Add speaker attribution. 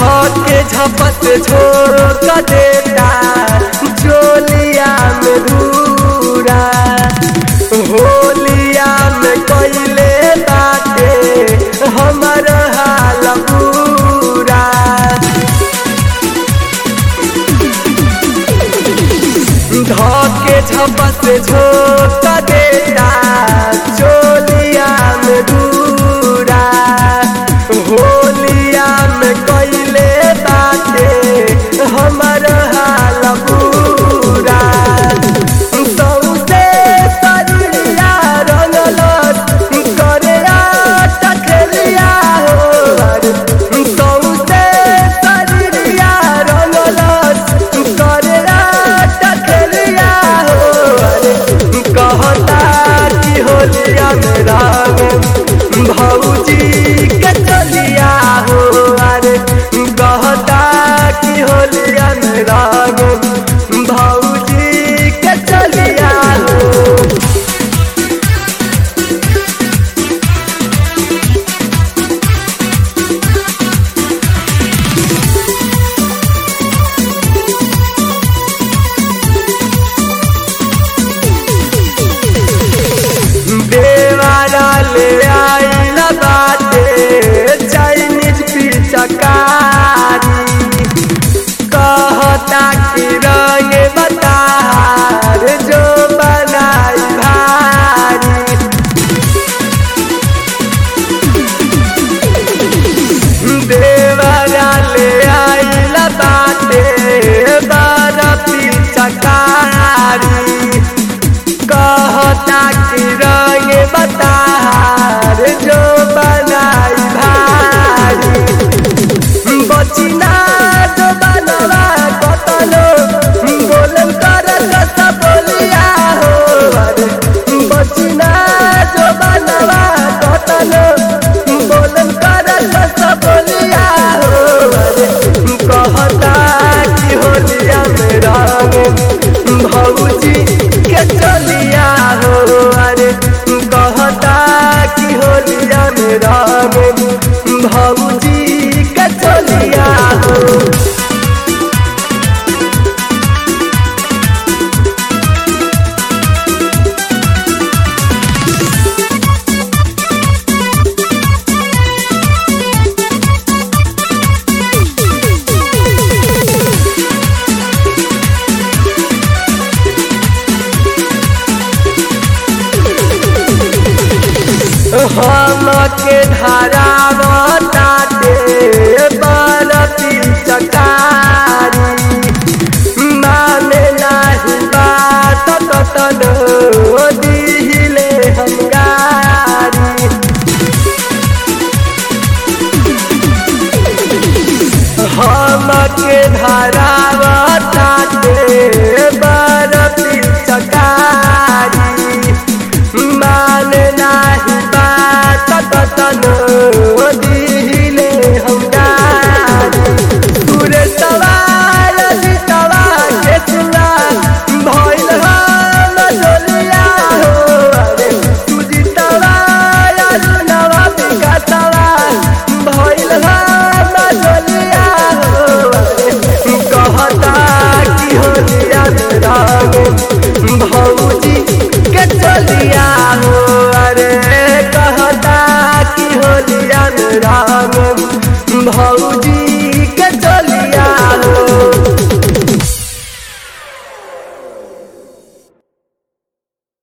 Speaker 1: धके झपत झोंक देता चोलिया में धूरा होलिया में कैले बाटे हमर हाल पूरा धके झपत झोंक देता चोलिया में धूरा होलिया में कैले बाटे हमर हाल पूरा सौसे शरीरिया रंगलस करे टकरिया हो सौसे शरीरिया रंगलस करे टकरिया हो कहता कि होलिया में राम भौजी के चलिया हो अरे कहता कि होलिया में राम भौजी के चलिया हो देवारा ले आइल बाटे चाइनीज पिचकारी कहता कि रंग बतार जो बनाई भारी देवारा ले आइल बाटे बारा पिचकारी कहता कि रंग बतार जो बनाई भारी बचिना जो बनवा कतलो बोलम कर कस बोलिया हो अरे बचिना जो बनवा कतलो बोलम कर कस बोलिया हो अरे कहता कि होलिया में रंग भौजी के चलिया हो अरे कहता कि होलिया में रंग भौजी के चलिया हो हम के धरावताटे बरती चकारी माने नाही बात कतन दिहिले हंगारी हम के धरा